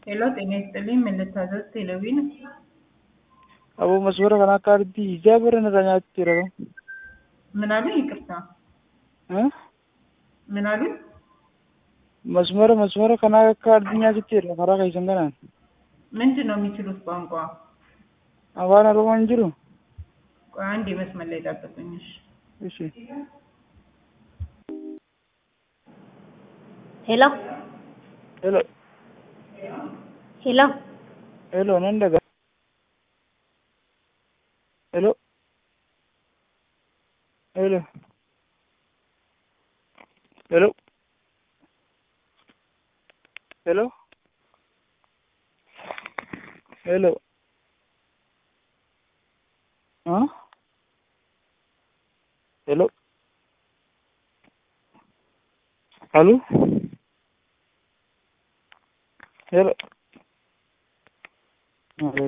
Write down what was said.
ሄሎ ጤና ይስጥልኝ ምን ልታዘዝ ቴሌቪዥን Aboo maswara kana akka ardi ijaa bara irraa nyaatti jira kan. ምን አሉኝ ይቅርታ ምን አሉኝ Masmara masmara kana akka ardi nyaatti jira karaa keessan kanaan. ምንድን ነው የሚችሉት ቋንቋ Afaan Oromoon jiru. ቆይ አንዴ መስመር ላይ ጠብቁኝ እሺ Ishi. ሄሎ Hello. ሄሎ Hello nan daga. Hello. Hello. Hello. Hello. Hello. Huh? Hello. Hello. Hello.